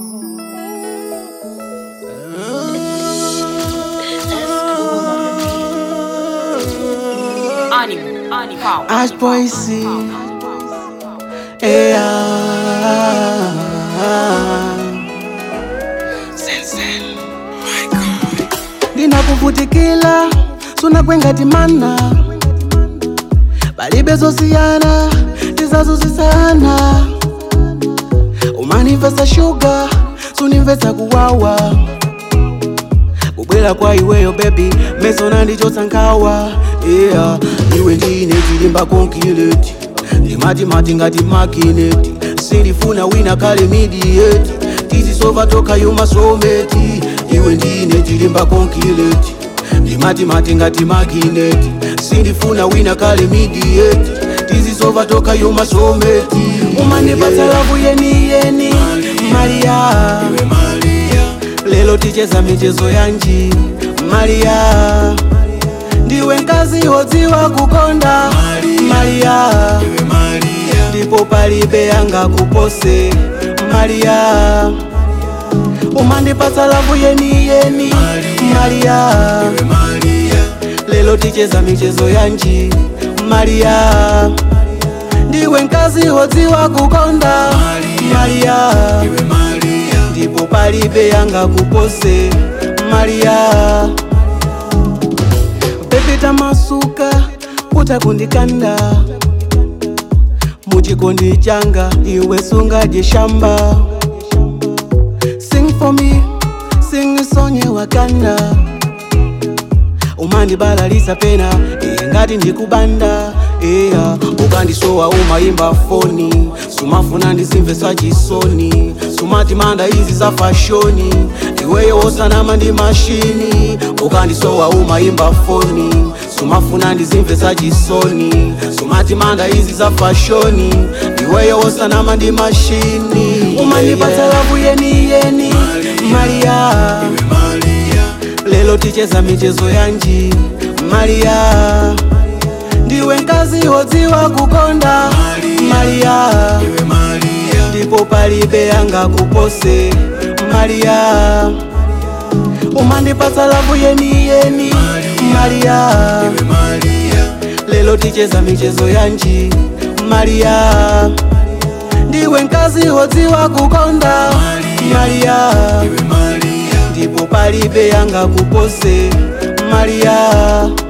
Animal, animal. Ash boy see. Hey, ah. ndinakuvutikila sunakwenga mana palibe zosiyana tizazozisana umanimvesa shuga sunimvesa kuwawa kubwera kwa iweyo bebi mesona ndichotsankawa yeah. iwe ndine tilimba konkileti ndimatimati ngati makineti sindifuna wina kale midiyeti tizisova toka yumasometi iwe ndine tilimba konkileti ndimatimati ngati makineti sindifuna wina kale midiyeti tizisova toka yumasometi umandipatsa lavu yeniyeni maria lelo ticheza michezo yanji maria ndiwe mkazi wodziwa kukonda maria ndipo palibe yanga kupose maria umandipatsa lavu yeniyeni maria lelo ticheza michezo yanji maria ndiwe mkazi wodziwa kukonda maria ndipo palibe yanga kupose maria pepeta masuka utakundikanda muchikondi changa iwe sungaje shamba sing for me sing sonye wakanda umandibalalisa pena iye ngati ndikubanda iya ukandisowa umayimba foni sumafuna ndizimvesa chisoni sumati manda izi za fashoni iweyo wosanama ndi mashini ukandisowa umayimba foni sumafuna ndizimvesa chisoni sumati manda izi za fashoni iweyo wosanama ndi mashini umandipatsa lavu yeniyeni maria lelo ticheza michezo yanji maria ndiwe mkazi wodziwa kukonda maria ndipo palibe yanga kupose maria umandipatsa lavu yeniyeni maria lelo ticheza michezo yanji maria ndiwe mkazi wodziwa kukonda maria ndipo palibe yanga kupose maria